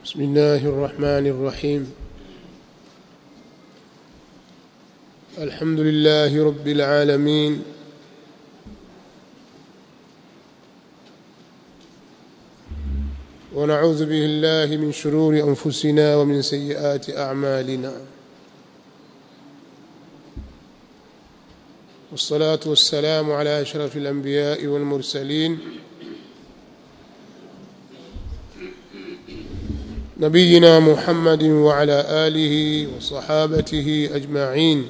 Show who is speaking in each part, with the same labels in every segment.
Speaker 1: بسم الله الرحمن الرحيم الحمد لله رب العالمين ونعوذ به الله من شرور أنفسنا ومن سيئات أعمالنا والصلاة والسلام على أشرف الأنبياء والمرسلين نبينا محمد وعلى آله وصحابته أجمعين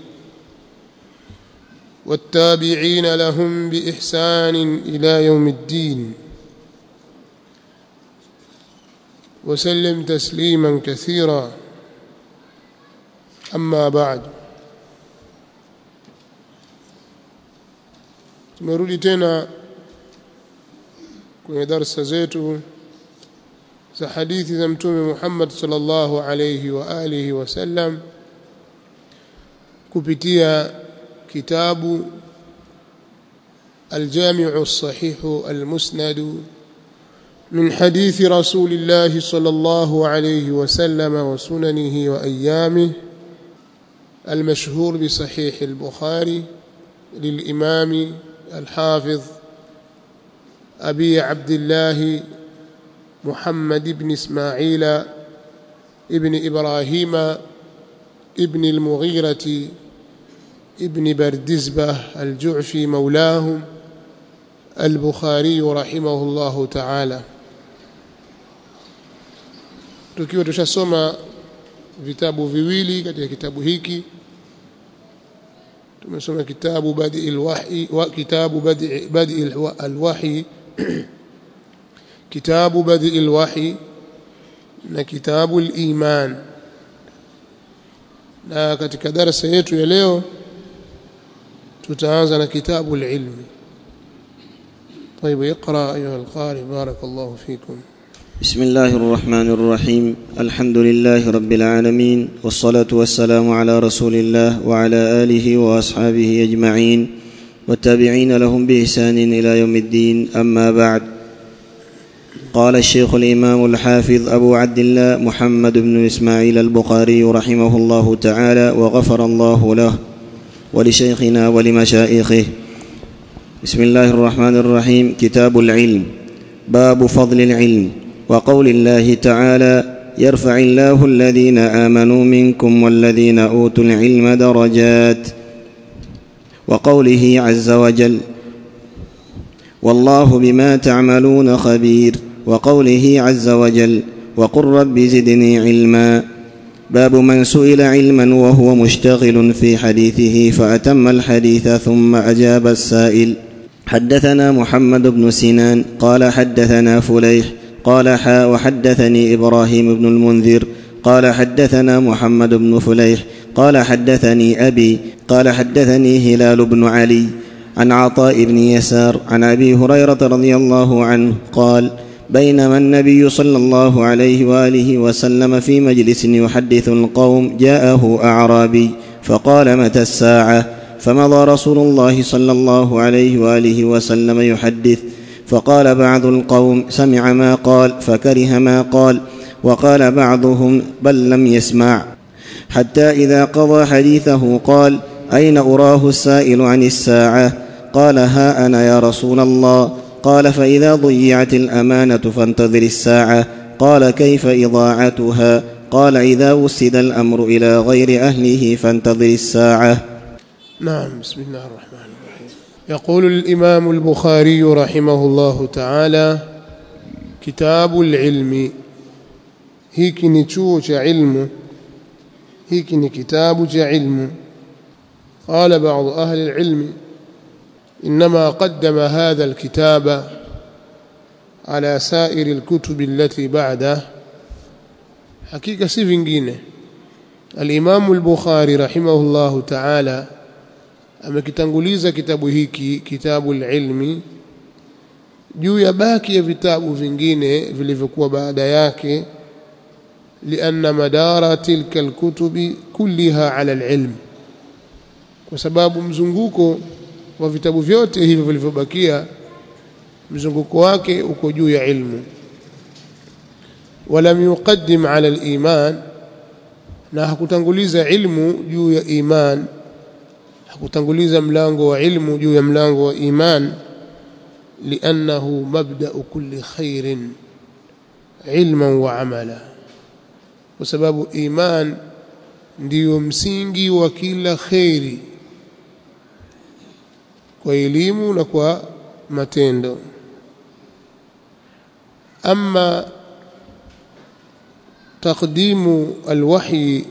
Speaker 1: والتابعين لهم بإحسان إلى يوم الدين وسلم تسليما كثيرا أما بعد tumerudi tena kwenye darsa zetu za hadithi za mtume Muhammad sallallahu alayhi wa alihi wasallam kupitia kitabu الجامع الصحيح المسند من حديث رسول الله صلى الله عليه وسلم وسننه وأيامه المشهور بصحيح البخاري للإمام الحافظ أبي عبد الله محمد بن إسماعيل ابن إبراهيم ابن المغيرة ابن بردزبة الجعفي مولاهم البخاري رحمه الله تعالى tukiwa tushasoma vitabu viwili katika kitabu hiki tumesoma kitabu badi alwahi wa kitabu badi badi alwahi kitabu badi alwahi na kitabu aliman na katika darasa yetu ya leo tutaanza na kitabu alilmi طيب اقرا ايها القارئ بارك الله فيكم
Speaker 2: بسم الله الرحمن الرحيم الحمد لله رب العالمين والصلاه والسلام على رسول الله وعلى اله واصحابه اجمعين والتابعين لهم باحسان الى يوم الدين اما بعد قال الشيخ الامام الحافظ ابو عبد الله محمد بن اسماعيل البخاري رحمه الله تعالى وغفر الله له ولشيخنا ولمشائخه بسم الله الرحمن الرحيم كتاب العلم باب فضل العلم وقول الله تعالى يرفع الله الذين امنوا منكم والذين اوتوا العلم درجات وقوله عز وجل والله بما تعملون خبير وقوله عز وجل وقل رب زدني علما باب من سئل علما وهو مشتغل في حديثه فاتم الحديث ثم اجاب السائل حدثنا محمد بن سنان قال حدثنا فليح قال حا وحدثني ابراهيم بن المنذر قال حدثنا محمد بن فليح قال حدثني ابي قال حدثني هلال بن علي عن عطاء بن يسار عن ابي هريره رضي الله عنه قال بينما النبي صلى الله عليه واله وسلم في مجلس يحدث القوم جاءه اعرابي فقال متى الساعه فمضى رسول الله صلى الله عليه واله وسلم يحدث فقال بعض القوم سمع ما قال فكره ما قال وقال بعضهم بل لم يسمع حتى اذا قضى حديثه قال اين اراه السائل عن الساعه قال ها انا يا رسول الله قال فاذا ضيعت الامانه فانتظر الساعه قال كيف اضاعتها قال اذا وسد الامر الى غير اهله فانتظر الساعه
Speaker 1: نعم بسم الله الرحمن الرحيم يقول الإمام البخاري رحمه الله تعالى كتاب العلم hiki ni chuo cha ilmu hiki ni kitabu cha ilmu قال بعض أهل العلم إنما قدم هذا الكتاب على سائر الكتب التي بعده حقيقة si vingine الإمام البخاري رحمه الله تعالى amekitanguliza kitabu hiki kitabu ilmi juu ya baki ya vitabu vingine vilivyokuwa baada yake lianna madara tilka alkutubi kulliha ala alilm kwa sababu mzunguko wa vitabu vyote hivyo vilivyobakia mzunguko wake uko juu ya ilmu walam yuqaddim ala al-iman na hakutanguliza ilmu juu ya iman hakutanguliza mlango wa ilmu juu ya mlango wa iman liannahu mabda'u kulli khairin ilman wa amala kwa sababu iman ndiyo msingi wa kila khairi kwa elimu na kwa matendo ama taqdimu alwahyi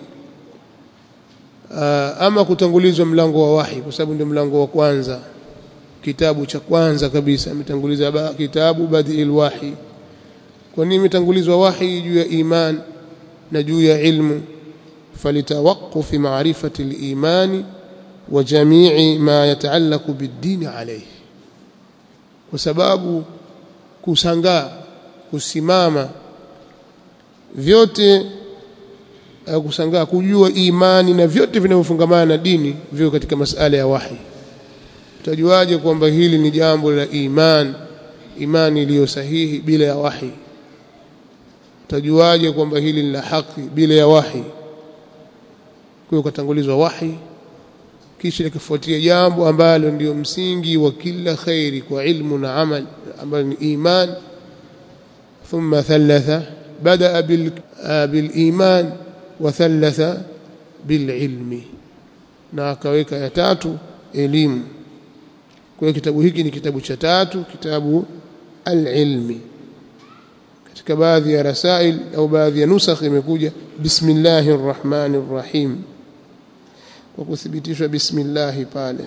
Speaker 1: ama kutangulizwa mlango wa wahi kwa sababu ndio mlango wa kwanza kitabu cha kwanza kabisa ametanguliza ba, kitabu badil wahi kwa nini imetangulizwa wahi juu ya iman na juu ya ilmu فلتوقف معرفة الإيمان وجميع ما يتعلق بالدين عليه وسباب كسانغا kusimama vyote kusangaa kujua imani na vyote vinavyofungamana na dini vio katika masala ya wahi utajuaje kwamba hili ni jambo la iman imani iliyo sahihi bila ya wahi utajuaje kwamba hili ni la haki bila ya wahi kwa hiyo katangulizwa wahi kisha likifuatia jambo ambalo ndio msingi wa kila khairi kwa ilmu na amal ambalo ni iman thumma thalatha badaa bil biliman wa thalatha bililmi na akaweka ya tatu elimu kwa hiyo kitabu hiki ni kitabu cha tatu kitabu alilmi katika baadhi ya rasail au baadhi ya nusakh imekuja bismillahir rahmanir rahim kwa kuthibitishwa bismillah pale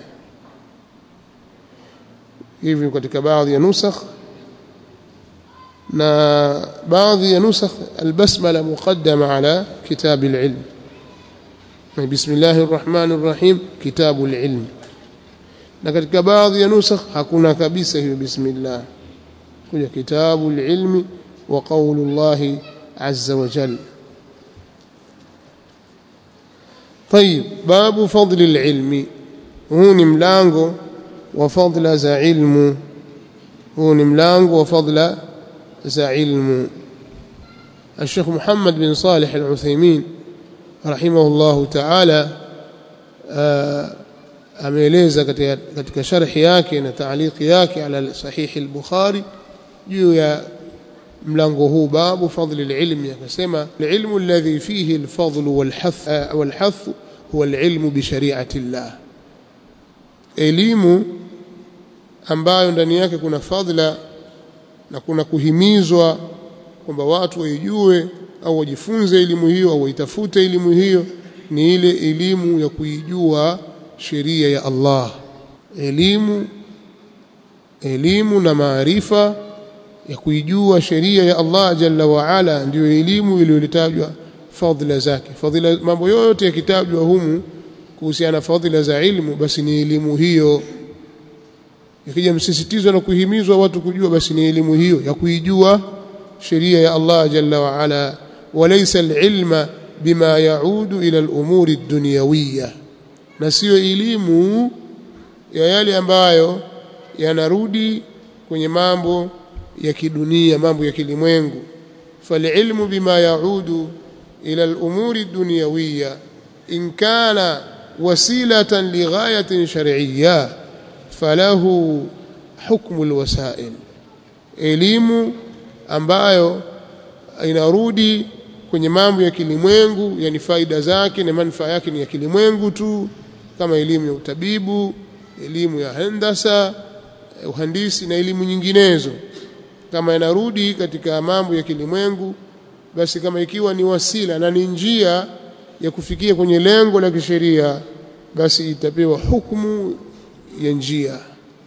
Speaker 1: hivi katika baadhi ya nusakh na baadhi ya nusakh albasmala muqaddama ala kitab alilm bismillahir rahmanir rahim kitabu alilm na katika baadhi ya nusakh hakuna kabisa hiyo bismillah kuja kitabu alilmi wa qawlu Allah azza wa jalla طيب باب فضل العلم huu ni mlango wa fadla za ilmu huu ni mlango wa fadla za ilmu الشيخ محمد بن صالح العثيمين رحمه الله تعالى ameeleza katika, katika sharhi yake na taaliki yake ala sahihi al-Bukhari juu ya mlango huu babu fadli al-ilmi akasema al-ilmu alladhi fihi al-fadl wal-hath wal-hath huwa al-ilmu bi shari'ati Allah elimu ambayo ndani yake kuna fadhila na kuna kuhimizwa kwamba watu waijue au wajifunze elimu hiyo au waitafute elimu hiyo ni ile elimu ya kuijua sheria ya Allah elimu elimu na maarifa ya kuijua sheria ya Allah jalla wa ala ndiyo elimu iliyotajwa fadhila zake fadhila mambo yote yakitajwa humu kuhusiana na fadhila za ilmu basi ni elimu hiyo ikija msisitizo na kuhimizwa watu kujua basi ni elimu hiyo ya kuijua sheria ya Allah jalla wa ala walaysa alilma bima yaudu ila alumuri ad-dunyawiyya na sio elimu ya yale ambayo yanarudi kwenye mambo ya kidunia mambo ya kilimwengu falilmu bima yaudu ila alumuri ad-dunyawiyya in kana wasilatan lighayatin shar'iyya falahu hukmu alwasail elimu ambayo inarudi kwenye mambo ya kilimwengu yani faida zake na manufaa yake ni ya kilimwengu tu kama elimu ya utabibu elimu ya hendasa uhandisi na elimu nyinginezo kama inarudi katika mambo ya kilimwengu basi kama ikiwa ni wasila na ni njia ya kufikia kwenye lengo la kisheria basi itapewa hukumu ya njia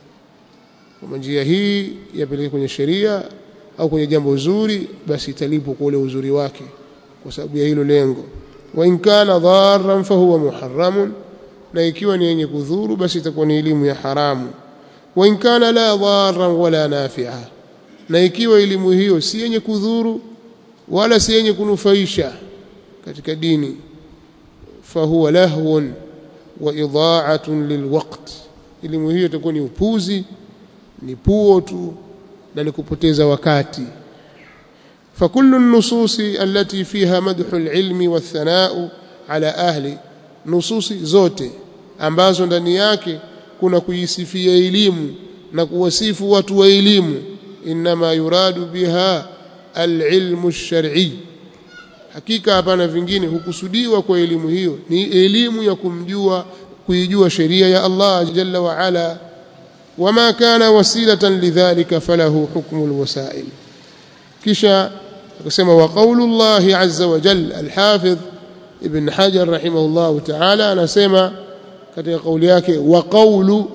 Speaker 1: kama njia hii yapeleke kwenye sheria au kwenye jambo zuri basi italipwa kwa ule uzuri wake kwa sababu ya hilo lengo wa in kana dharran fahuwa muharramun na ikiwa ni yenye kudhuru basi itakuwa ni elimu ya haramu wa in kana la dharran wala nafi'a na ikiwa elimu hiyo si yenye kudhuru wala si yenye kunufaisha katika dini fahuwa lahwun wa idha'atun lilwaqt elimu hiyo itakuwa ni upuzi ni puo tu na ni kupoteza wakati فكل النصوص التي فيها مدح العلم والثناء على أهل نصوص zote ambazo ndani yake kuna kuisifia elimu na kuwasifu watu wa elimu inma yuradu biha alilmu alshar'i hakika hapana vingine hukusudiwa kwa elimu hiyo ni elimu ya kumjua kuijua sheria ya Allah jalla wa ala wama kana wasilatan lidhalika falahu hukmu alwasail kisha akasema wa qaulullahi azza wa jalla alhafidh ibn hajar rahimahullah ta'ala anasema katika kauli yake wa qawlu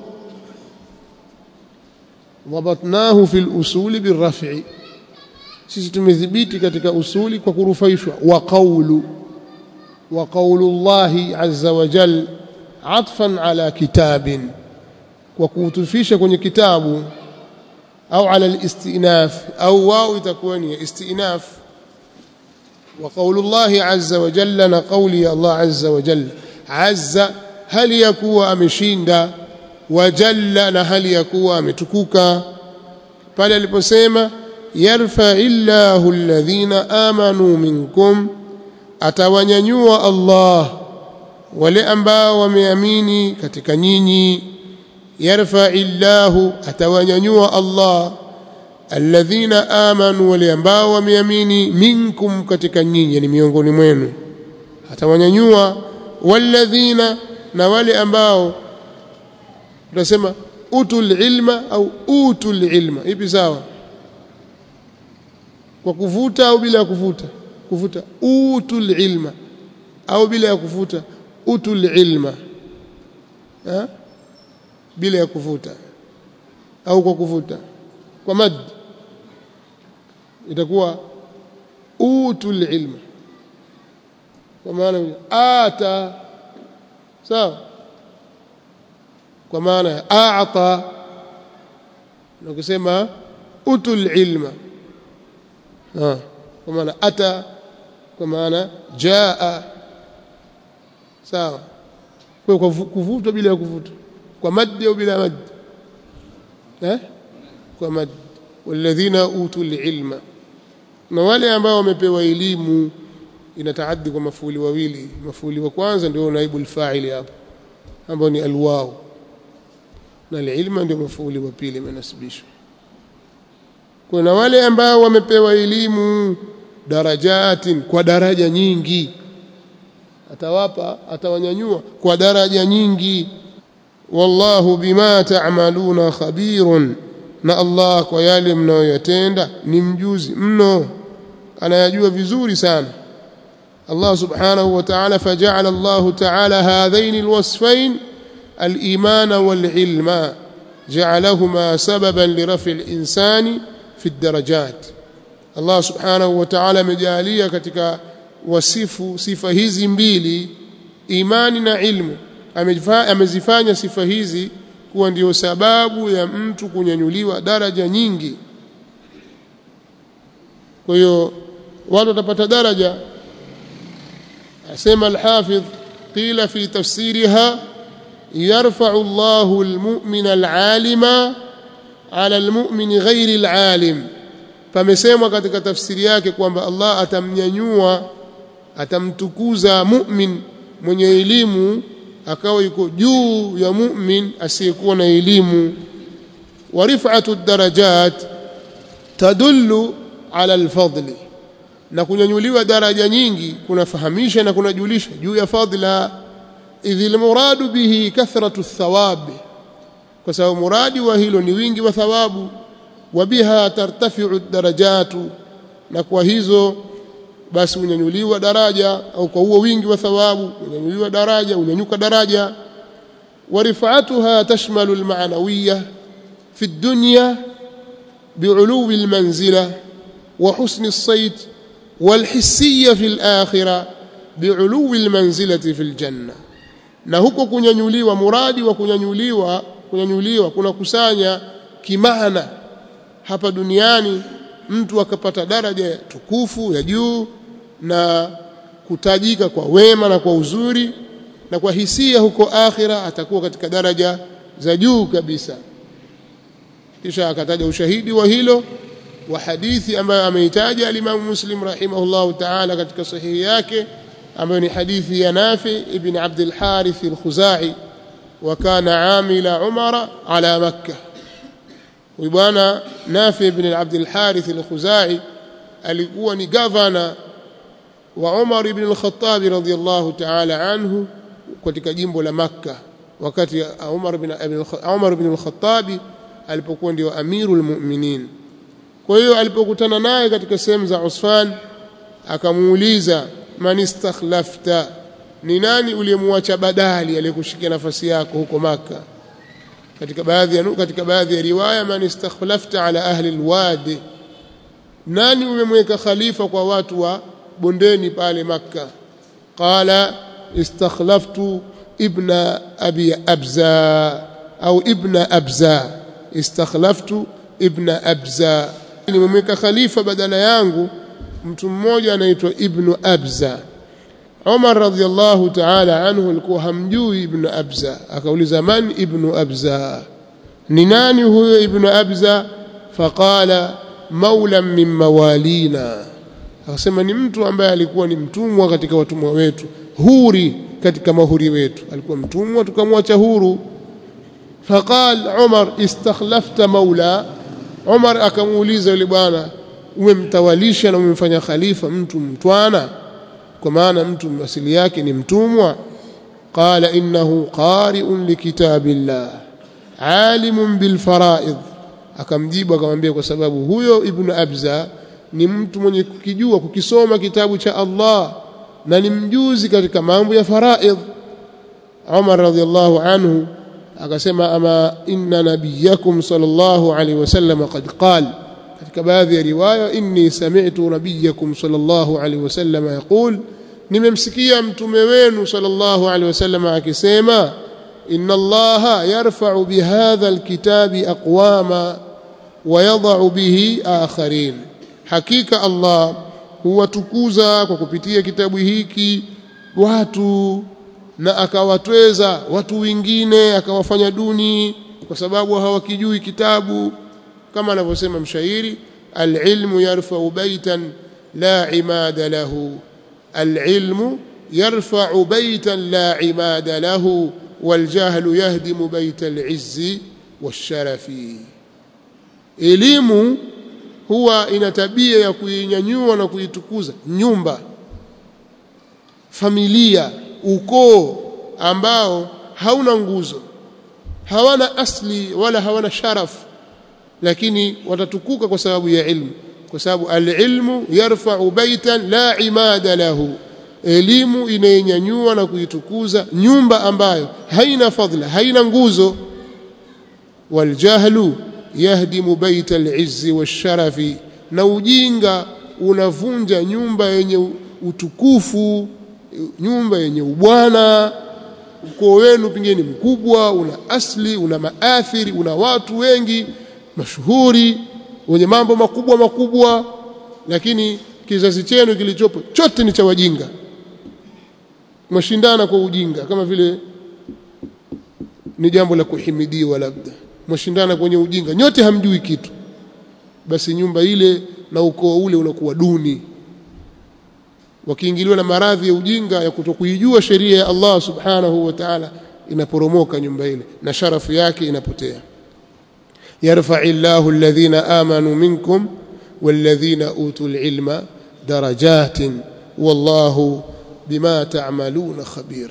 Speaker 1: ضبطناه في الأصول بالرفع sisi tumedhibiti katika usuli kwa kurufaishwa wa qawlu wa qawlullahi azza wa jal atfan ala kitabin kwa kutufisha kwenye kitabu au ala alistinaf au wao itakuwa ni istinaf wa qawlullahi azza wa jalla na qawli Allah azza wa jalla azza hali yakuwa ameshinda wa jalla na hali yakuwa ametukuka pale aliposema yarfa illahu alladhina amanu minkum atawanyanyua Allah wale ambao wameamini katika nyinyi yarfa illahu atawanyanyua Allah alladhina amanu wale ambao wameamini minkum katika nyinyi ni miongoni mwenu atawanyanyua walladhina na wale ambao tunasema utul ilma au utul ilma ipi sawa kwa kuvuta au bila ya kuvuta kuvuta utul ilma au bila ya kuvuta utul ilma ha? bila ya kuvuta au kwa kuvuta kwa mad itakuwa utul ilma kwa maana ata sawa kwa maana ya a'ta na kusema utul ilma ha kwa maana ata kwa maana jaa sawa kwa kuvutwa bila ya kuvutwa kwa mad au bila mad eh kwa mad walladhina utul ilma na wale ambao wamepewa elimu inataaddi kwa mafuli wawili mafuli wa kwanza ndio naibu alfa'ili hapo ambao ni alwao na alilma ndio mafuli wa pili imenasibishwa kuna wale ambao wamepewa elimu darajatin kwa daraja nyingi atawapa atawanyanyua kwa daraja nyingi wallahu bima ta'maluna khabirun na Allah kwa yale mnayoyatenda ni mjuzi mno anayajua vizuri sana Allah subhanahu wa ta'ala faja'ala Allah ta'ala hadhain alwasfain الايمان والعلم جعلهما سببا لرفع الانسان في الدرجات الله سبحانه وتعالى amejalia katika wasifu sifa hizi mbili imani na ilmu amezifanya sifa hizi kuwa ndio sababu ya mtu kunyanyuliwa daraja nyingi kwa hiyo watu watapata daraja asema al-hafidh qila fi tafsiriha يرفع الله المؤمن العالم على المؤمن غير العالم فمسمwa katika tafsiri yake kwamba Allah atamnyanyua atamtukuza mu'min mwenye elimu akawa yuko juu ya mu'min asiyekuwa na elimu wa rif'atu darajat tadullu ala alfadli na kunyanyuliwa daraja nyingi kunafahamisha na kunajulisha juu ya fadla idhi almuradu bihi kathratu thawab kwa sababu muradi wa hilo ni wingi wa thawabu wa biha tartafi'u darajatu na kwa hizo basi unyanyuliwa daraja au kwa huo wingi wa thawabu unyanyuliwa daraja unyanyuka daraja wa rif'atuha tashmalu alma'nawiyya fi ad-dunya bi'uluwi almanzila wa husni as-sayt والحسية في الآخرة بعلو المنزلة في الجنة na huko kunyanyuliwa muradi wa kunyanyuliwa kunyanyuliwa kuna kusanya kimaana hapa duniani mtu akapata daraja ya tukufu ya juu na kutajika kwa wema na kwa uzuri na kwa hisia huko akhira atakuwa katika daraja za juu kabisa kisha akataja ushahidi wa hilo wa hadithi ambayo ameitaja al-Imam Muslim rahimahullahu ta'ala katika sahihi yake ambayo ni hadithi ya Nafi ibn Abd al-Harith al-Khuzai wa kana amila Umara ala Makkah huyu bwana Nafi ibn Abd al-Harith al-Khuzai alikuwa ni gavana wa Umar ibn al-Khattab radhiyallahu ta'ala anhu katika jimbo la Makkah wakati Umar ibn Umar ibn al-Khattab alipokuwa ndio amirul mu'minin kwa hiyo alipokutana naye katika sehemu za Usfan akamuuliza man istakhlafta ni nani uliyemwacha badali aliyekushikia nafasi yako huko maka katika baadhi ya katika baadhi ya riwaya man istakhlafta ala ahli alwadi nani umemweka khalifa kwa watu wa bondeni pale makka qala istakhlaftu ibna abi abza au ibna abza istakhlaftu ibna abza nimemweka khalifa badala yangu mtu mmoja anaitwa ibnu abza Umar radhiallahu ta'ala anhu alikuwa hamjui ibnu abza akauliza man ibnu abza ni nani huyo ibnu abza faqala maulan min mawalina akasema ni mtu ambaye alikuwa ni mtumwa katika watumwa wetu huri katika mahuri wetu alikuwa mtumwa tukamwacha huru faqal Umar istakhlafta maula Umar akamuuliza yule bwana umemtawalisha na umemfanya khalifa mtu mtwana kwa maana mtu asili yake ni mtumwa qala innahu qari'un likitabillah alimun bilfaraid akamjibu akamwambia kwa sababu huyo ibnu abza ni mtu mwenye kukijua kukisoma kitabu cha Allah na ni mjuzi katika mambo ya faraid Umar radhiallahu anhu akasema ama inna nabiyakum sallallahu alaihi wasallam qad qala katika baadhi ya riwaya inni sami'tu nabiyakum sallallahu alaihi wasallam yaqul nimemsikia mtume wenu sallallahu alaihi wasallam akisema inna allaha yarfa'u bihadha alkitabi aqwama wa yadh'u bihi akharin hakika allah huwatukuza kwa kupitia kitabu hiki watu na akawatweza watu wengine akawafanya duni kwa sababu hawakijui kitabu kama anavyosema mshairi alilmu yarfa'u baitan la imada lahu alilmu yarfa'u baitan la imada lahu waljahlu yahdimu baita alizzi washarafi elimu huwa ina tabia ya kuinyanyua na kuitukuza nyumba familia ukoo ambao hauna nguzo hawana asli wala hawana sharafu lakini watatukuka kwa sababu ya ilmu kwa sababu alilmu yarfa'u baitan la imada lahu elimu inainyanyua na kuitukuza nyumba ambayo haina fadhila haina nguzo waljahlu yahdimu baita alizzi washarafi na ujinga unavunja nyumba yenye utukufu nyumba yenye ubwana ukoo wenu pengine mkubwa una asli una maathiri una watu wengi mashuhuri wenye mambo makubwa makubwa lakini kizazi chenu kilichopo chote ni cha wajinga mwashindana kwa ujinga kama vile ni jambo la kuhimidiwa labda mwashindana kwenye ujinga nyote hamjui kitu basi nyumba ile na ukoo ule unakuwa duni wakiingiliwa na maradhi ya ujinga ya kutokuijua sheria ya Allah subhanahu wa ta'ala inaporomoka nyumba ile na sharafu yake inapotea يرفع الله الذين آمنوا منكم والذين أوتوا العلم درجات والله بما تعملون خبير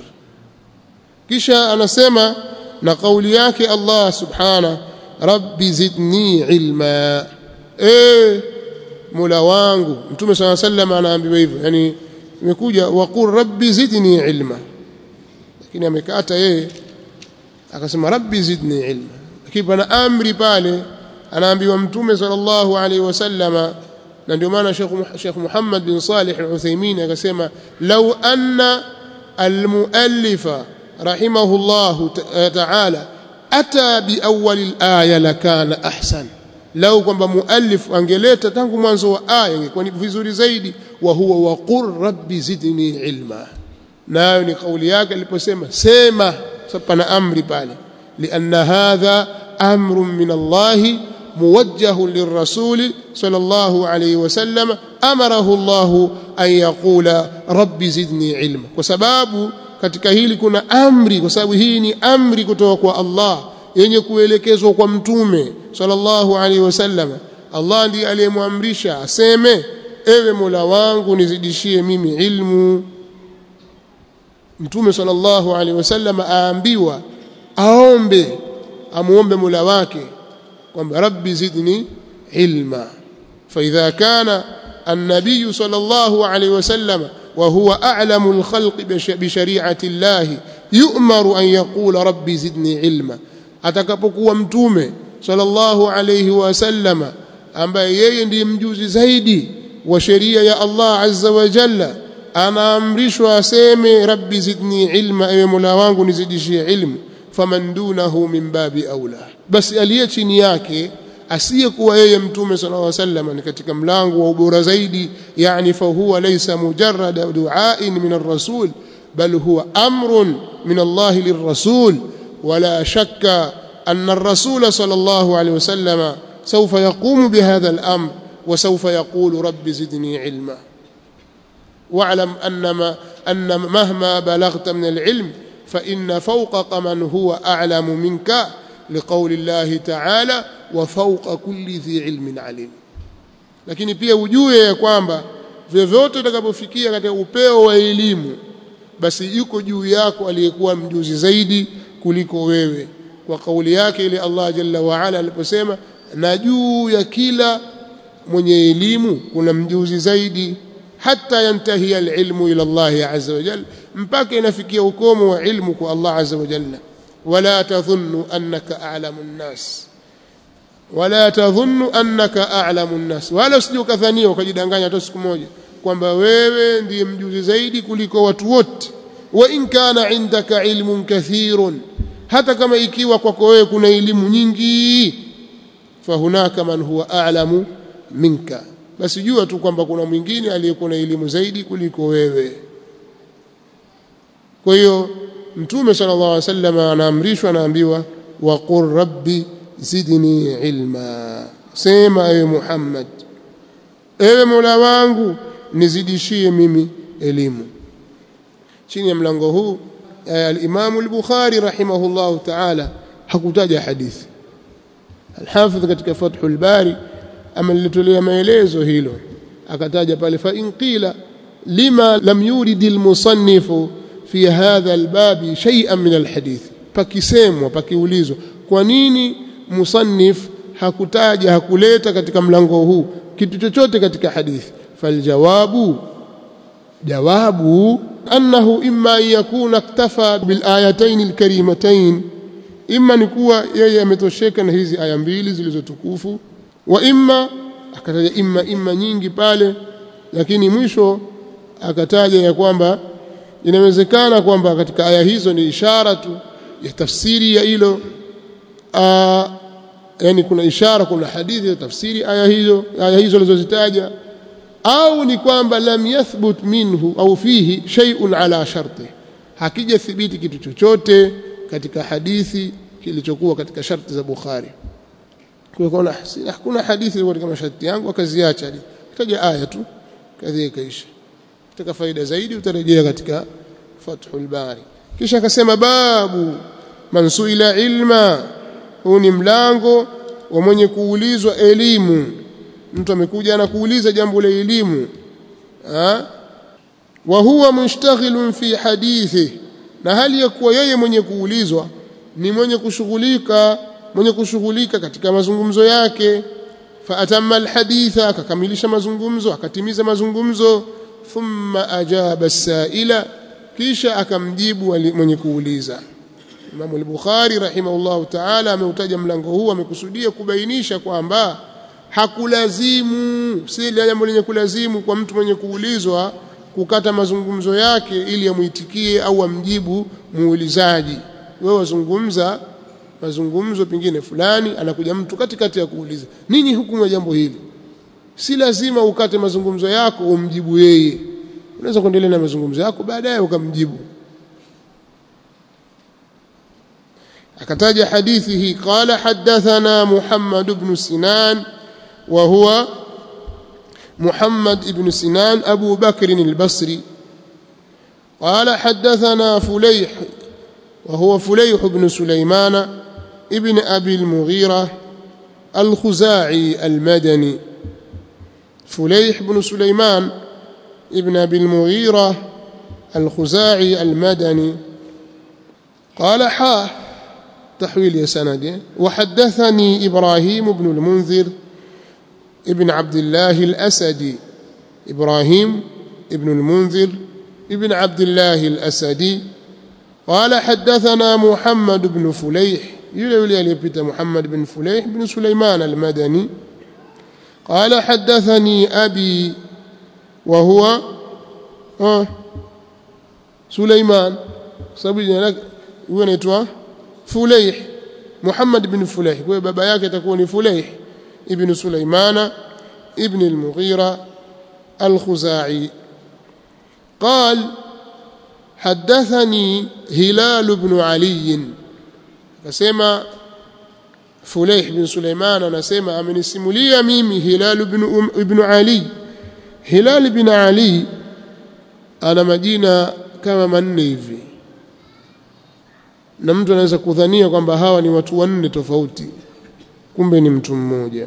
Speaker 1: kisha anasema na kauli yake Allah subhana rabbi zidni ilma eh mola wangu mtume swalla sallam anaambiwa hivyo yani imekuja waqul rabbi zidni ilma lakini amekata yeye akasema rabbi zidni ilma lakini pana amri pale anaambiwa mtume sallallahu alaihi wasallama na ndio maana Sheikh Muhammad bin Salih al-Uthaymeen akasema law anna al-muallifa rahimahullah ta'ala ata bi awwal al-aya lakana ahsan lau kwamba muallif angeleta tangu mwanzo wa aya ingekuwa ni vizuri zaidi wa huwa waqur rabbi zidni ilma nayo ni kauli yake aliposema sema sapana amri pale lianna hadha amrun min Allah موجه للرسول صلى الله عليه وسلم أمره الله أن يقول رب زدني علما وسباب katika hili kuna amri kwa sababu hii ni amri kutoka kwa Allah yenye kuelekezwa kwa mtume sallallahu alaihi wasallam Allah ndiye aliyemwamrisha aseme ewe Mola wangu nizidishie mimi ilmu mtume sallallahu alaihi wasallam aambiwa aombe amuombe Mola wake kwamba rabbi zidni ilma فإذا كان النبي صلى الله عليه وسلم وهو أعلم الخلق بشريعة الله يؤمر أن يقول ربي زدني علما atakapokuwa mtume sallallahu alayhi wasallam ambaye yeye ndiye mjuzi zaidi wa sheria ya Allah azza wa jalla anaamrishwa aseme rabbi zidni ilma ewe mola wangu nizidishie ilmu faman dunahu min babi aula basi aliye chini yake asiyekuwa yeye mtume sallallahu alaihi wasallam ni katika mlango wa ubora zaidi yani fa huwa laysa mujarrad du'ain min ar-rasul bal huwa amrun min Allah lirrasul ولا شك أن الرسول صلى الله عليه وسلم سوف يقوم بهذا الأمر وسوف يقول رب زدني علما واعلم أن, ما أن مهما بلغت من العلم فإن فوقك من هو أعلم منك لقول الله تعالى وفوق كل ذي علم عليم lakini pia ujue ya kwamba vyovyote utakapofikia katika upeo wa elimu basi yuko juu yako aliyekuwa mjuzi zaidi kuliko wewe kwa kauli yake ile Allah jalla wa ala aliposema na juu ya kila mwenye elimu kuna mjuzi zaidi hata yantahi alilmu ila Allah azza wa jalla mpaka inafikia ukomo wa ilmu kwa Allah azza wa jalla wala tadhunnu annaka a'lamu an-nas wala tadhunnu annaka a'lamu an-nas wala usije ukadhania ukajidanganya hata siku moja kwamba wewe ndiye mjuzi zaidi kuliko watu wote wa in kana indaka ilmun kathirun hata kama ikiwa kwako wewe kuna elimu nyingi fahunaka man huwa a'lamu minka basi jua tu kwamba kuna mwingine aliyekuwa na elimu zaidi kuliko wewe kwa hiyo mtume sallallahu alaihi wasallam anaamrishwa anaambiwa waqur rabbi zidni ilma sema ewe Muhammad ewe Mola wangu nizidishie mimi elimu chini ya mlango huu al-Imam al-Bukhari rahimahullahu ta'ala hakutaja hadithi al-Hafidh katika Fathul Bari amelitolea maelezo hilo akataja pale fa in qila lima lam yurid al-musannif fi hadha al-bab shay'an min al-hadith pakisemwa pakiulizwa kwa nini musannif hakutaja hakuleta katika mlango huu kitu chochote katika hadithi faljawabu jawabu annahu imma an yakuna iktafa bil ayatayn al karimatayn imma ni kuwa yeye ametosheka na hizi aya mbili zilizotukufu wa imma akataja imma imma nyingi pale lakini mwisho akataja ya kwamba inawezekana kwamba katika aya hizo ni ishara tu ya tafsiri ya hilo yani kuna ishara kuna hadithi ya tafsiri aya hizo aya hizo alizozitaja au ni kwamba lam yathbut minhu au fihi shay'un ala sharti hakija thibiti kitu chochote katika hadithi kilichokuwa katika sharti za Bukhari kwa hiyo hakuna hadithi ilikuwa katika masharti yangu akaziacha kitaja aya tu kadhi kaisha kitaka faida zaidi utarejea katika Fathul Bari kisha akasema babu man suila ilma huu ni mlango wa mwenye kuulizwa elimu mtu amekuja anakuuliza jambo la elimu wa huwa mushtaghilun fi hadithi na hali ya kuwa yeye mwenye kuulizwa ni mwenye kushughulika mwenye kushughulika katika mazungumzo yake fa atamma alhaditha akakamilisha mazungumzo akatimiza mazungumzo thumma ajaba as-sa'ila kisha akamjibu mwenye kuuliza Imam al-Bukhari rahimahullahu ta'ala ameutaja mlango huu amekusudia kubainisha kwamba hakulazimu si jambo lenye kulazimu kwa mtu mwenye kuulizwa kukata mazungumzo yake ili amuitikie au amjibu muulizaji wewe wazungumza mazungumzo pengine fulani anakuja mtu katikati ya kuuliza nini hukumu ya jambo hili si lazima ukate mazungumzo yako umjibu yeye unaweza kuendelea na mazungumzo yako baadaye ukamjibu akataja hadithi hii qala hadathana Muhammad ibn Sinan wa huwa محمد بن سنان أبو بكر البصري قال حدثنا فليح وهو فليح بن سليمان ابن أبي المغيرة الخزاعي المدني فليح بن سليمان ابن أبي المغيرة الخزاعي المدني قال حاه تحويل يا سند وحدثني إبراهيم بن المنذر ابن عبد الله الأسدي إبراهيم ابن المنذر ابن عبد الله الأسدي قال حدثنا محمد بن فليح يلي يلي محمد بن فليح بن سليمان المدني قال حدثني أبي وهو آه سليمان sababu lake huyo anaitwa Fulayh Muhammad bin Fulayh kwa baba yake atakuwa ni Fulayh ibn Sulaimana ibn al-Mughira al-Khuzai قال حدثني هلال بن علي akasema Fulayh bin Sulaiman anasema amenisimulia mimi Hilal ibn um, ibn Ali Hilal ibn Ali ana majina kama manne hivi na mtu anaweza kudhania kwamba hawa ni watu wanne tofauti kumbe ni mtu mmoja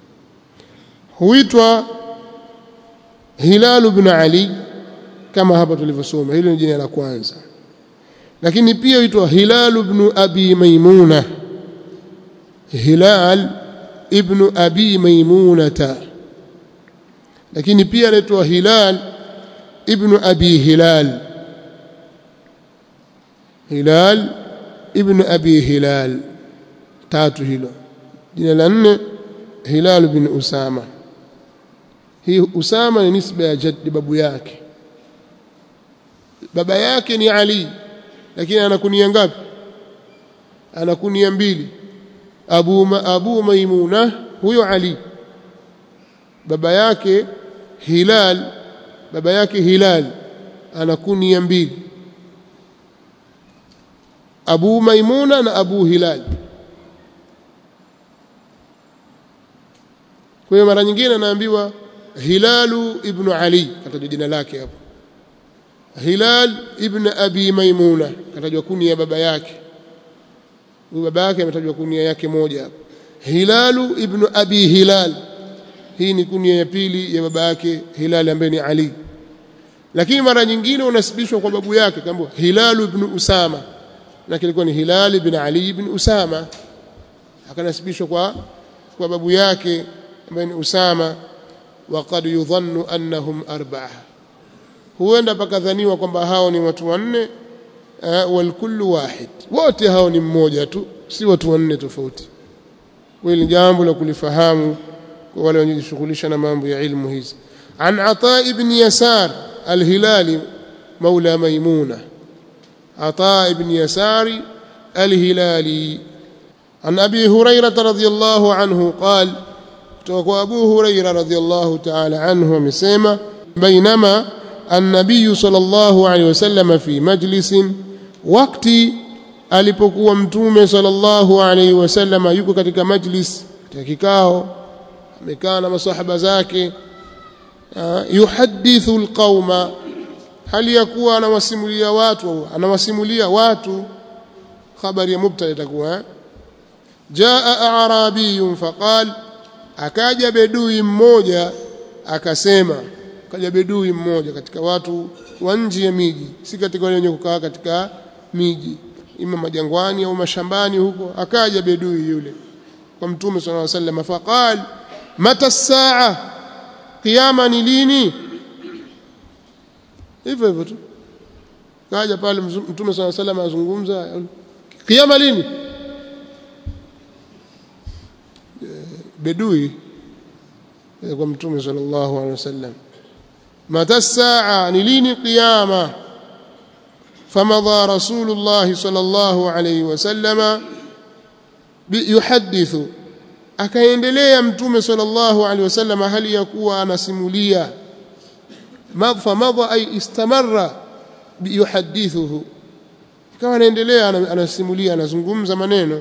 Speaker 1: huitwa Hilal ibn Ali kama hapa tulivyosoma hilo ni jina la kwanza lakini pia huitwa Hilal ibn Abi Maimuna Hilal ibn Abi Maimunata lakini pia anaitwa Hilal ibn Abi Hilal Hilal ibn Abi Hilal tatu hilo jina la nne Hilal bin Usama hii Usama ni nisba ya jaddi babu yake baba yake ni Ali lakini anakunia ngapi anakunia mbili Abu Ma, Abu Maimuna huyo Ali baba yake Hilal baba yake Hilal anakunia mbili Abu Maimuna na Abu Hilal kwa hiyo mara nyingine anaambiwa Hilalu ibn Ali katajwa jina lake hapo Hilal ibn Abi Maimuna katajwa kunia baba yake huyu baba yake ametajwa kunia yake moja hapo Hilalu ibn Abi Hilal hii ni kunia ya pili ya baba yake Hilal ambaye ni Ali lakini mara nyingine unasibishwa kwa babu yake kama Hilalu ibn Usama na kilikuwa ni Hilal ibn Ali ibn Usama akanasibishwa kwa kwa babu yake ambaye ni Usama waqad yudhannu annahum arba'a huenda pakadhaniwa kwamba hao ni watu wanne uh, wal kullu wahid wote hao ni mmoja tu si watu wanne tofauti hili jambo la kulifahamu kwa wale wanaojishughulisha na mambo ya ilmu hizi an ata ibn yasar al-hilali maula maimuna عطاء بن يسار الهلالي عن أبي هريرة رضي الله عنه قال توقع أبو هريرة رضي الله تعالى عنه مسيما بينما النبي صلى الله عليه وسلم في مجلس وقت alipokuwa mtume sallallahu alaihi wasallam yuko katika majlis katika kikao amekaa na masahaba zake yuhadithu alqauma hali ya kuwa anawasimulia watu anawasimulia watu habari ya mubtada itakuwa jaa arabiyun faqal akaja bedui mmoja akasema akaja bedui mmoja katika watu wa nje ya miji si katika wale wenye kukaa katika miji ima majangwani au mashambani huko akaja bedui yule kwa mtume sallallahu alaihi wasallam faqal mata saa kiyama ni lini hivyo hivyo tu kaja pale mtume swalla salam azungumza kiyama lini bedui kwa mtume sallallahu alaihi wasallam mata saa ni lini kiyama فمضى رسول الله صلى الله عليه وسلم يحدث akaendelea mtume sallallahu alaihi wasallam hali ya kuwa anasimulia فمضى أي استمر يحدثه ikawa anaendelea anasimulia anazungumza maneno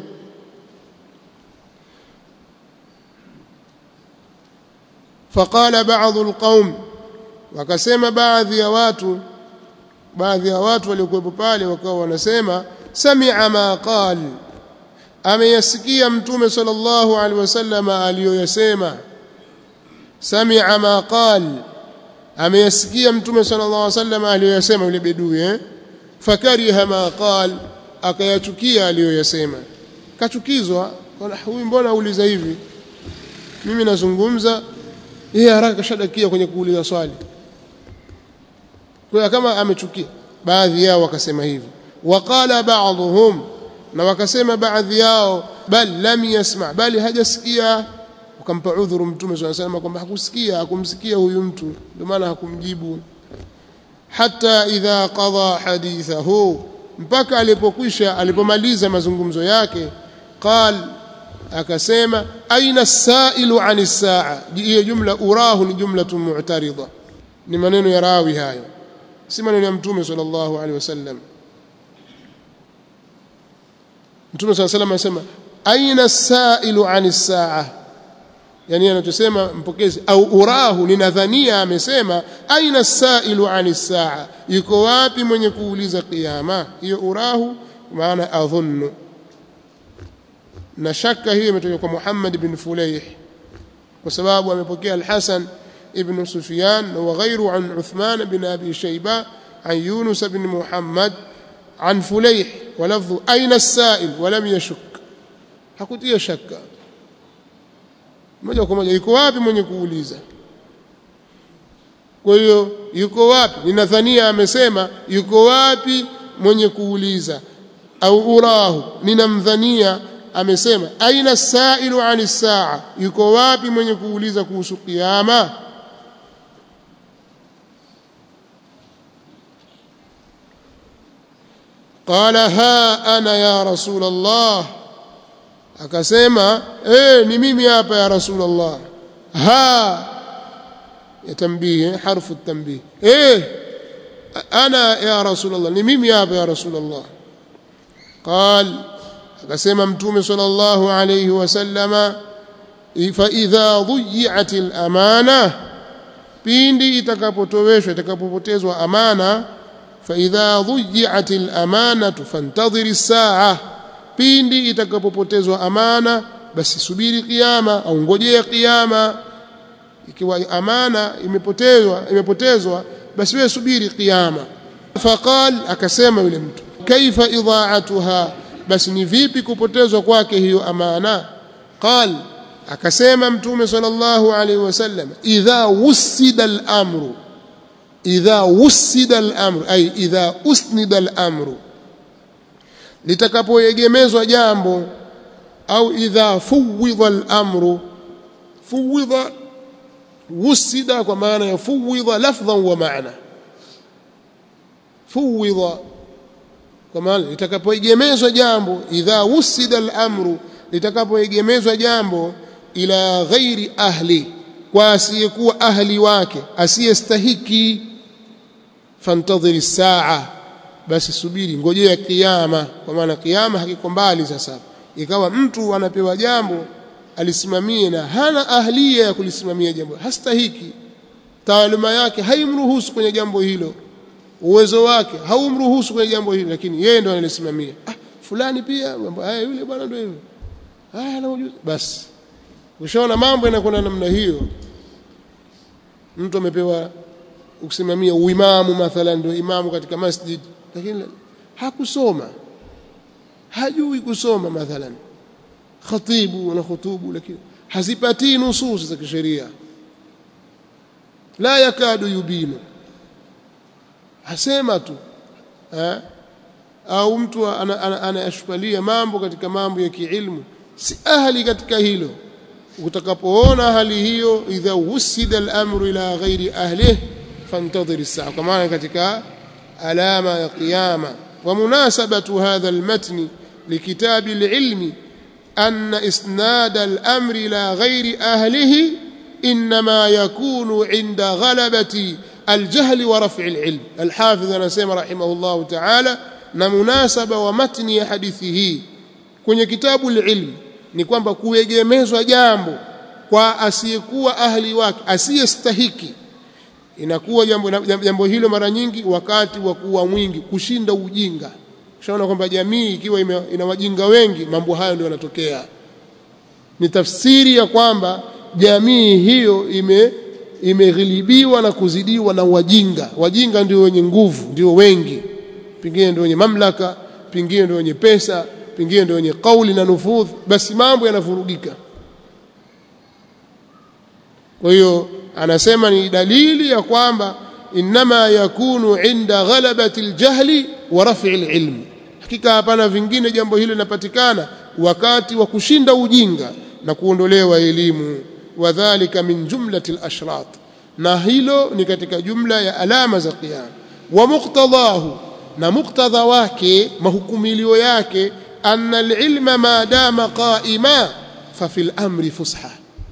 Speaker 1: faqala ba'dhu alqaum wakasema baadhi ya watu baadhi ya watu waliokuwepo pale wakawa wanasema sami'a ma qal ameyasikia mtume sallallahu alaihi wasallam aliyoyasema sami'a ma qal ameyasikia mtume sallallahu alaihi wasallam aliyoyasema yule bedui eh fakariha ma qal akayachukia aliyoyasema kachukizwa huyu mbona auliza hivi mimi nazungumza yeye haraka kashadakia kwenye kuuliza swali kwa kama amechukia baadhi yao wakasema hivyo waqala ba'dhum na wakasema baadhi yao bal lam yasma bali hajasikia ukampa udhuru mtume swalla sallam kwamba hakusikia hakumsikia huyu mtu ndio maana hakumjibu hata idha qada hadithahu mpaka alipokwisha alipomaliza mazungumzo yake qal akasema aina sailu ani saa hiyo jumla urahu ni jumlatun mu'tarida ni maneno ya rawi hayo si maneno ya mtume sallallahu alaihi wasallam mtume sallallahu alaihi wasallam anasema aina sailu ani saa yani anachosema mpokezi au urahu ninadhania amesema aina sailu ani saa yuko wapi mwenye kuuliza kiyama hiyo urahu maana adhunnu na shaka hiyo imetoka kwa Muhammad bin Fulayh kwa sababu amepokea al-Hasan ibn Sufyan wa ghayru an Uthman bin Abi Shayba an Yunus bin Muhammad an Fulayh wa lafdhu aina as-sa'il wa lam yashuk hakutia shaka moja kwa moja yuko wapi mwenye kuuliza kwa hiyo yuko wapi ninadhania amesema yuko wapi mwenye kuuliza au urahu ninamdhania amesema aina sailu ani saa yuko wapi mwenye kuuliza kuhusu kiyama qala ha ana ya rasul allah akasema eh ni mimi hapa ya rasul allah ha ya tanbih harfu tanbih eh ana ya rasul allah ni mimi hapa ya rasul allah قال akasema mtume sallallahu alayhi wasallama fa idha dhuyi'at al-amana pindi itakapotoweshwa itakapopotezwa amana fa idha dhuyi'at al-amana fantadhir as-sa'a pindi itakapopotezwa amana basi subiri kiyama au ngojea kiyama ikiwa amana imepotezwa imepotezwa basi wewe subiri kiyama faqal akasema yule mtu kaifa idha'atuha basi ni vipi kupotezwa kwake hiyo amana qal akasema mtume sallallahu alaihi wasallam idha wusida al-amru idha wusida al-amru ay idha usnida al-amru litakapoegemezwa jambo au idha fuwidha al-amru fuwidha wusida kwa maana ya fuwidha lafdhan wa maana fuwidha kwa maana litakapoegemezwa jambo idha wusida al-amru litakapoegemezwa jambo ila ghairi ahli kwa asiyekuwa ahli wake asiyestahiki fantadhiri saa basi subiri ngojea kiyama kwa maana kiyama hakiko mbali sasa ikawa mtu anapewa jambo alisimamie na hana ahlia ya kulisimamia jambo hastahiki taaluma yake haimruhusu kwenye jambo hilo uwezo wake haumruhusu kwenye jambo hilo lakini yeye ndo analisimamia ah fulani pia mambo haya yule bwana ndio hivyo haya na ujuzi basi ushaona mambo yanakwenda namna hiyo mtu amepewa kusimamia uimamu mathalan ndio imamu katika masjid lakini hakusoma hajui kusoma mathalan khatibu na khutubu lakini hazipatii nusus za kisheria la yakadu yubinu hasema tu eh? au mtu anayashpalia ana, ana mambo katika mambo ya kiilmu si ahli katika hilo utakapoona hali hiyo idha wusida al-amru ila ghairi ahlihi fantadhir as-sa'a kwa maana katika alama ya qiyama wa munasabatu hadha al-matn likitabi al-ilmi أن إسناد الأمر إلى غير أهله إنما يكون عند غلبة الجهل ورفع العلم الحافظ نسيم رحمه الله تعالى na munasaba wa matni ya hadithi hii kwenye kitabu ilm ni kwamba kuegemezwa jambo kwa asiyekuwa ahli wake asiyestahiki inakuwa jambo, jambo hilo mara nyingi wakati wa kuwa mwingi kushinda ujinga ushaona kwamba jamii ikiwa ime, ina wajinga wengi mambo hayo ndio yanatokea ni tafsiri ya kwamba jamii hiyo ime imeghilibiwa na kuzidiwa na wajinga wajinga ndio wenye nguvu ndio wengi pengine ndio wenye mamlaka pengine ndio wenye pesa pengine ndio wenye kauli na nufudh basi mambo yanavurugika kwa hiyo anasema ni dalili ya kwamba inma yakunu inda ghalabati aljahli wa raf'i alilm hakika hapana vingine jambo hilo linapatikana wakati wa kushinda ujinga na kuondolewa elimu wadhālika min jumlati al-ashrat na hilo ni katika jumla ya alama za qiyam wa muqtadahu na muqtadha wake mahukumilio yake anna al-ilma ma dama qa'ima fa fil amri fusha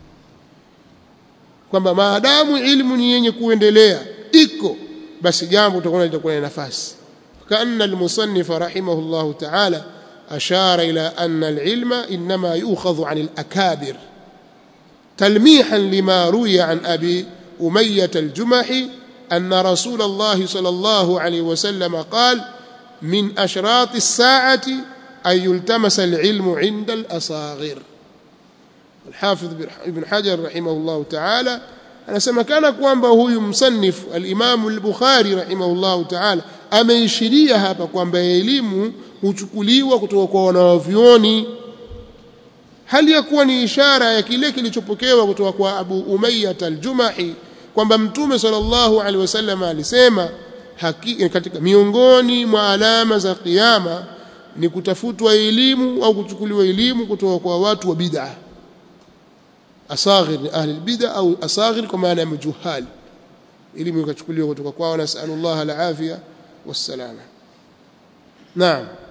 Speaker 1: kwamba maadamu ilmu ni yenye kuendelea iko basi jambo utakuwa litakuwa na nafasi kaanna al-musannif rahimahullahu ta'ala ashara ila anna al-ilma inma yu'khadhu 'an al-akabir تلميحا لما روي عن أبي أمية الجمحي أن رسول الله صلى الله عليه وسلم قال من أشراط الساعة أن يلتمس العلم عند الأصاغر الحافظ ابن حجر رحمه الله تعالى anasema kana kwamba huyu msannif al-Imam al-Bukhari rahimahullahu ta'ala ameishiria hapa kwamba elimu huchukuliwa kutoka kwa wanavyuoni hali ya kuwa ni ishara ya kile kilichopokewa kutoka kwa Abu Umayyah al-Jumahi kwamba Mtume sallallahu alaihi wasallam alisema haki, katika miongoni mwa alama za kiyama ni kutafutwa elimu au kuchukuliwa elimu kutoka kwa watu wa bid'a asaghir ni ahli bid'a au asaghir kwa maana ya majuhal elimu ikachukuliwa kutoka kwao nasallallahu al-afia wassalama naam